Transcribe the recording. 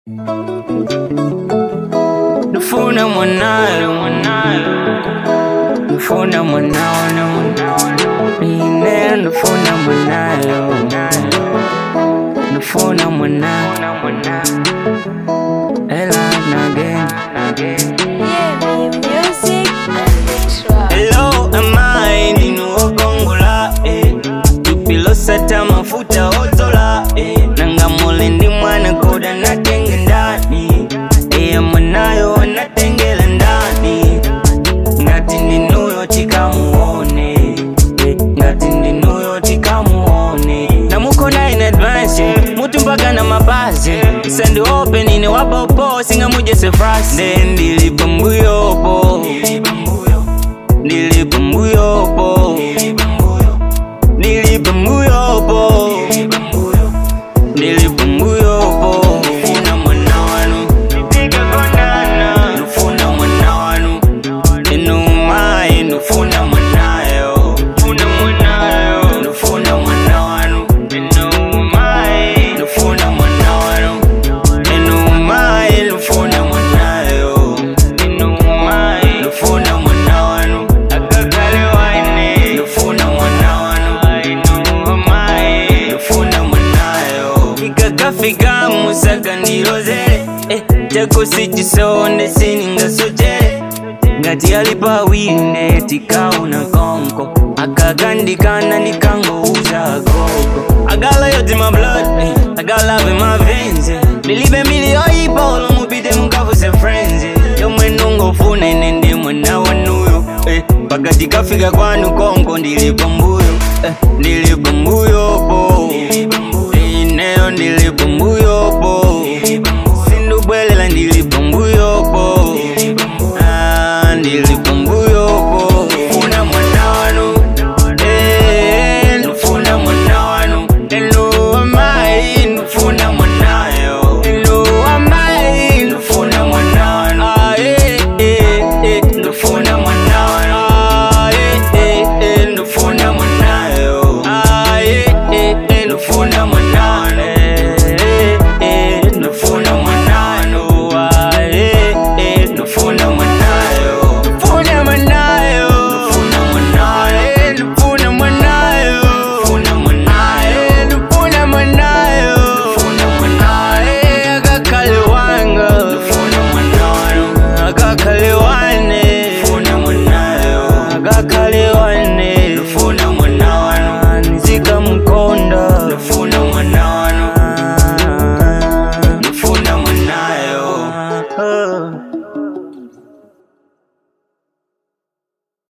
Nufuna mwanayo mwanayo Nufuna mwanayo Ine nufuna mwanayo Nufuna mwanayo Ela nage Hello am I ndinuogongola eh. tupilosata mafuta otola eh. nangamule ndi mwana koda natenge ndani eye mwanayo natengela ndani ngati ndinuyo tikamuone eh. ngati ndinuyo tikamuone namukona in advance mutu mpaka na mabazi sendi open ine wabopo singamujese frasi nde ndilipo mbuyopo ndilipo mbuyopo ndilipo mbuyopo ndilipo mbuyopo funa mwana wanu tikakondana nufuna mwana wanu enumaye nufuna mwanayo funa mwanayo nufuna mwana wanu enumaye nufuna mwana wanu enumaye nufuna mwanayo enumaye nufuna mwana wanu akakale waine nufuna mwana wanu enumaye nufuna mwanayo ikakafika musaka ndilozele eh, chakusicisonde siningasojele ngati alipa wine tikauna konko akakandikana ndikangouza gogo agala yoti my blood eh, agala love in my veins eh. ndilibe mili yoyipa olomupite mukavuse friends eh. yomwe nungofuna ine ndi mwana wanuyo eh, pakati kafika kwanu konko ndilipo mbuyo eh, ndilipo mbuyopo ineyo ndilipo mbuyopo